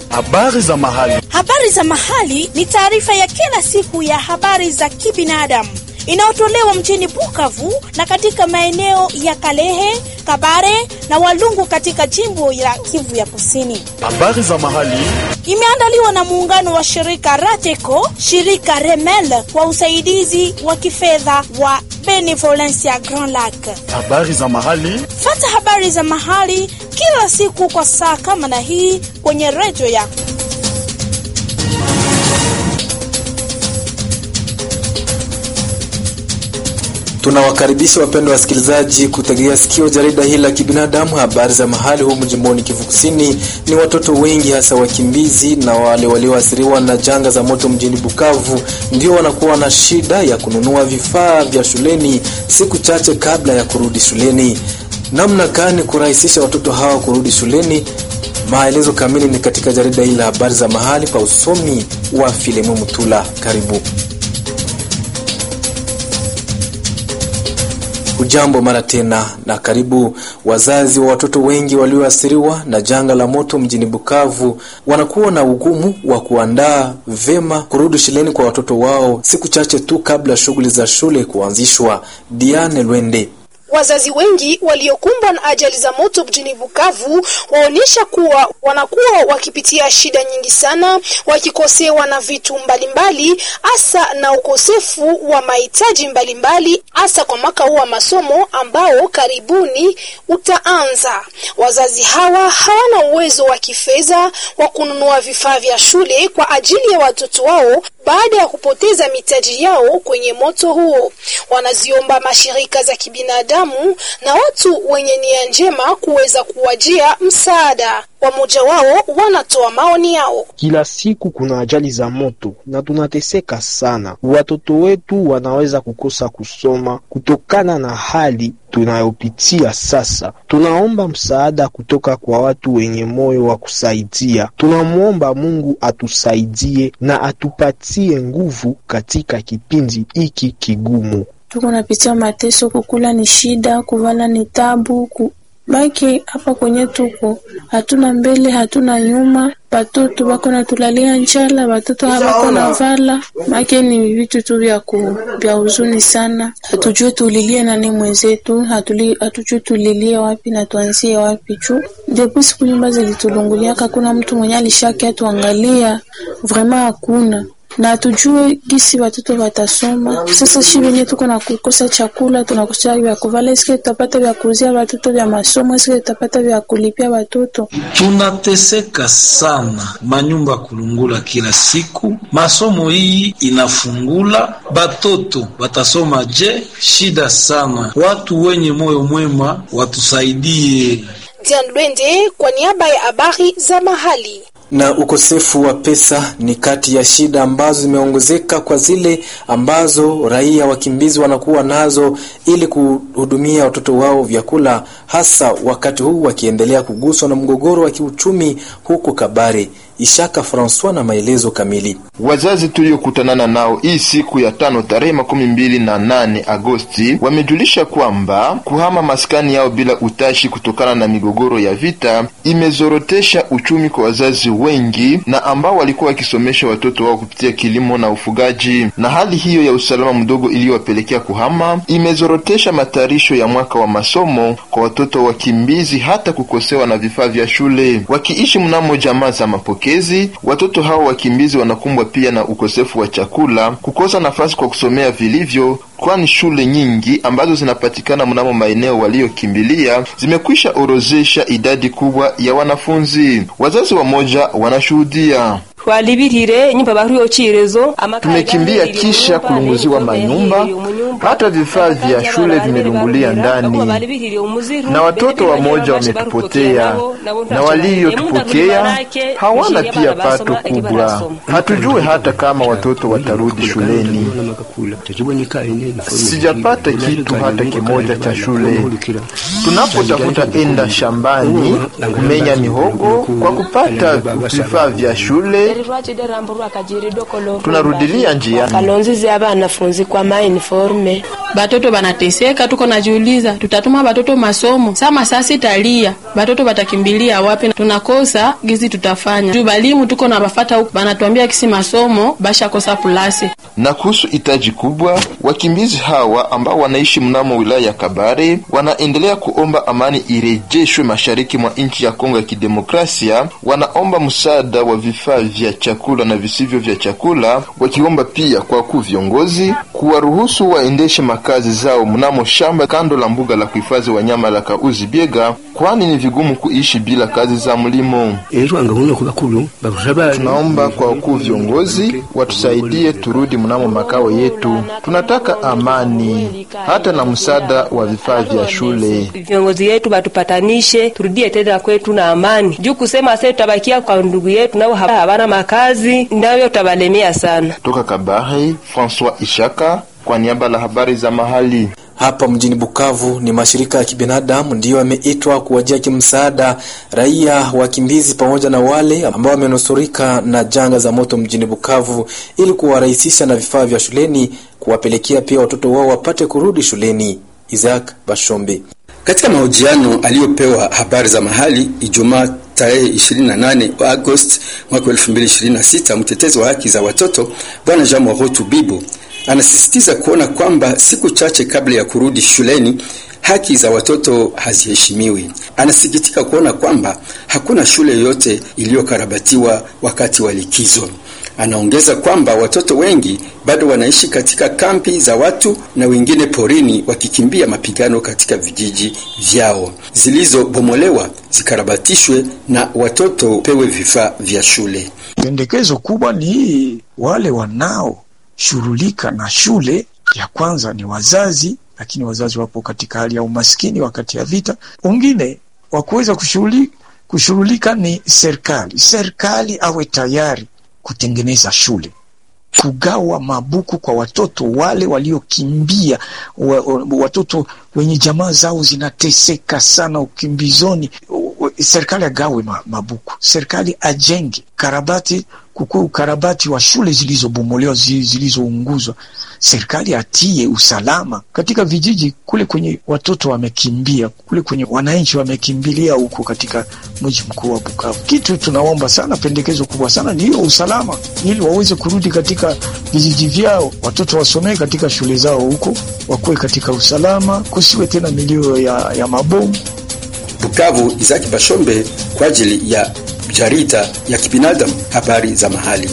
Habari za mahali. Habari za mahali ni taarifa ya kila siku ya habari za kibinadamu inayotolewa mjini Bukavu na katika maeneo ya Kalehe, Kabare na Walungu katika jimbo la Kivu ya Kusini. Habari za mahali. Imeandaliwa na muungano wa shirika Rateco, shirika Remel kwa usaidizi wa kifedha wa Benevolencia Grand Lac. Habari za mahali. Fata habari za mahali kila siku kwa saa kama na hii kwenye redio yako. Tunawakaribisha wapendwa wasikilizaji kutegea sikio jarida hili la kibinadamu, habari za mahali humu jimboni Kivu Kusini. Ni watoto wengi hasa wakimbizi na wale walioathiriwa na janga za moto mjini Bukavu ndio wanakuwa na shida ya kununua vifaa vya shuleni siku chache kabla ya kurudi shuleni. Namna gani kurahisisha watoto hawa kurudi shuleni? Maelezo kamili ni katika jarida hili la habari za mahali pa usomi wa Filemu Mutula. Karibu. Ujambo mara tena na karibu. Wazazi wa watoto wengi walioathiriwa na janga la moto mjini Bukavu wanakuwa na ugumu wa kuandaa vema kurudi shuleni kwa watoto wao siku chache tu kabla shughuli za shule kuanzishwa. Diane Lwende Wazazi wengi waliokumbwa na ajali za moto mjini Bukavu waonyesha kuwa wanakuwa wakipitia shida nyingi sana, wakikosewa na vitu mbalimbali, hasa na ukosefu wa mahitaji mbalimbali, hasa kwa mwaka huu wa masomo ambao karibuni utaanza. Wazazi hawa hawana uwezo wa kifedha wa kununua vifaa vya shule kwa ajili ya watoto wao baada ya kupoteza mitaji yao kwenye moto huo. Wanaziomba mashirika za kibinadamu na watu wenye nia njema kuweza kuwajia msaada. Wamoja wao wanatoa maoni yao. Kila siku kuna ajali za moto na tunateseka sana. Watoto wetu wanaweza kukosa kusoma kutokana na hali tunayopitia sasa. Tunaomba msaada kutoka kwa watu wenye moyo wa kusaidia. Tunamwomba Mungu atusaidie na atupatie nguvu katika kipindi hiki kigumu. Tuko napitia mateso, kukula ni shida, kuvala ni tabu ku... baki hapa kwenye tuko hatuna mbele hatuna nyuma, batoto bako natulalia njala, batoto habako na vala make ni vitu tu vya ku vya huzuni sana. Hatujue tulilie nani mwenzetu, hatujue tulilie wapi na tuanzie wapi juu depo siku nyumba zilitulunguliaka, hakuna mtu mwenye alishaki atuangalia, vrema hakuna na hatujue gisi watoto watasoma. Sasa shi wenye tuko na kukosa chakula, tunakosa vya kuvala, eske tutapata vya kuuzia watoto vya masomo? Eske tutapata vya kulipia watoto? Tunateseka sana, manyumba kulungula kila siku, masomo hii inafungula, batoto watasoma je? Shida sana. Watu wenye moyo mwema watusaidie. Dian Lwende kwa niaba ya habari za mahali na ukosefu wa pesa ni kati ya shida ambazo zimeongezeka kwa zile ambazo raia wakimbizi wanakuwa nazo ili kuhudumia watoto wao vyakula, hasa wakati huu wakiendelea kuguswa na mgogoro wa kiuchumi huko Kabare. Ishaka Francois na maelezo kamili. Wazazi tuliokutanana nao hii siku ya tano tarehe makumi mbili na nane Agosti wamejulisha kwamba kuhama maskani yao bila utashi kutokana na migogoro ya vita imezorotesha uchumi kwa wazazi wengi na ambao walikuwa wakisomesha watoto wao kupitia kilimo na ufugaji, na hali hiyo ya usalama mdogo iliyowapelekea kuhama imezorotesha matayarisho ya mwaka wa masomo kwa watoto wakimbizi, hata kukosewa na vifaa vya shule. Wakiishi mnamo jamaa za mapokezi, watoto hao wakimbizi wanakumbwa pia na ukosefu wa chakula, kukosa nafasi kwa kusomea vilivyo, kwani shule nyingi ambazo zinapatikana mnamo maeneo waliokimbilia zimekwisha orozesha idadi kubwa ya wanafunzi. Wazazi wamoja wanashuhudia Tumekimbia kisha kulunguziwa manyumba, hata vifaa vya shule vimelungulia ndani, na watoto wamoja wametupotea, na waliotupokea hawana pia pato kubwa. Hatujue hata kama watoto watarudi shuleni. Sijapata kitu hata kimoja cha shule. Tunapotafuta enda shambani kumenya mihogo kwa kupata vifaa vya shule Tunarudilia njiani. kalonzizi aba anafunzi kwa mauniforme batoto banateseka, tuko najiuliza tutatuma batoto masomo sama sasi talia batoto batakimbilia wapi? Tunakosa gizi tutafanya juu balimu tuko na bafata huku banatuambia kisi masomo bashakosa pulasi. Na kuhusu hitaji kubwa, wakimbizi hawa ambao wanaishi mnamo wilaya ya Kabare wanaendelea kuomba amani irejeshwe mashariki mwa nchi ya Kongo ya Kidemokrasia. Wanaomba msaada wa vifaa vya chakula na visivyo vya chakula, wakiomba pia kwa wakuu viongozi kuwaruhusu waendeshe makazi zao mnamo shamba kando la mbuga la kuhifadhi wanyama la Kauzi Biega, kwani ni vigumu kuishi bila kazi za mlimo. Tunaomba kwa wakuu viongozi watusaidie turudi mnamo makao yetu. Tunataka amani, hata na msaada wa vifaa vya shule. viongozi yetu batupatanishe turudie tena kwetu na amani juu kusema sasa tutabakia kwa ndugu yetu nao haba- habana makazi nayo tabalemea sana Toka Kabare, François Ishaka kwa niaba la habari za mahali. Hapa mjini Bukavu ni mashirika ya kibinadamu ndiyo yameitwa kuwajia kimsaada raia wakimbizi pamoja na wale ambao wamenusurika na janga za moto mjini Bukavu ili kuwarahisisha na vifaa vya shuleni, kuwapelekea pia watoto wao wapate kurudi shuleni. Isaac Bashombe. Katika mahojiano aliyopewa habari za mahali Ijumaa tarehe 28 Agosti mwaka 2026, mtetezi wa haki za watoto Bwana Jean Morotu Bibo anasisitiza kuona kwamba siku chache kabla ya kurudi shuleni haki za watoto haziheshimiwi. Anasikitika kuona kwamba hakuna shule yoyote iliyokarabatiwa wakati wa likizo. Anaongeza kwamba watoto wengi bado wanaishi katika kampi za watu na wengine porini wakikimbia mapigano katika vijiji vyao. Zilizobomolewa zikarabatishwe na watoto pewe vifaa vya shule. Pendekezo kubwa ni wale wanaoshughulika na shule. Ya kwanza ni wazazi, lakini wazazi wapo katika hali ya umaskini wakati ya vita. Wengine wa kuweza kushughuli- kushughulika ni serikali. Serikali awe tayari kutengeneza shule kugawa mabuku kwa watoto wale waliokimbia, wa, wa, watoto wenye jamaa zao zinateseka sana ukimbizoni. U- Serikali agawe ma, mabuku, serikali ajenge karabati, kukuwe ukarabati wa shule zilizobomolewa, zi- zilizounguzwa. Serikali atie usalama katika vijiji kule kwenye watoto wamekimbia, kule kwenye wananchi wamekimbilia huko katika mji mkuu wa Bukavu. Kitu tunaomba sana, pendekezo kubwa sana ni hiyo usalama, ili waweze kurudi katika vijiji vyao, watoto wasomee katika shule zao huko, wakuwe katika usalama, kusiwe tena milio ya, ya mabomu. Bukavu, Isaki Bashombe kwa ajili ya jarida ya kibinadamu habari za mahali.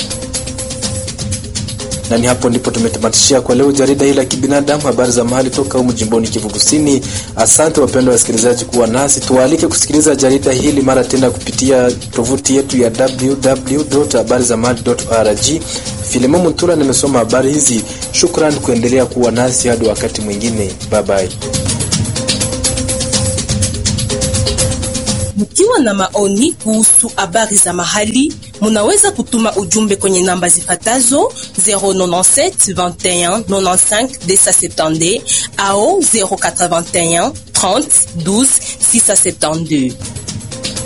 na ni hapo ndipo tumetamatishia kwa leo jarida hili la kibinadamu, habari za mahali toka humu jimboni Kivu Kusini. Asante wapendwa wasikilizaji kuwa nasi, tuwaalike kusikiliza jarida hili mara tena kupitia tovuti yetu ya www.habarizamahali.org. Filimo Mutula nimesoma habari hizi. Shukran kuendelea kuwa nasi hadi wakati mwingine, bye bye. Mkiwa na maoni kuhusu habari za mahali, munaweza kutuma ujumbe kwenye namba zifatazo 097 21 95 270 au 081 30 12 672.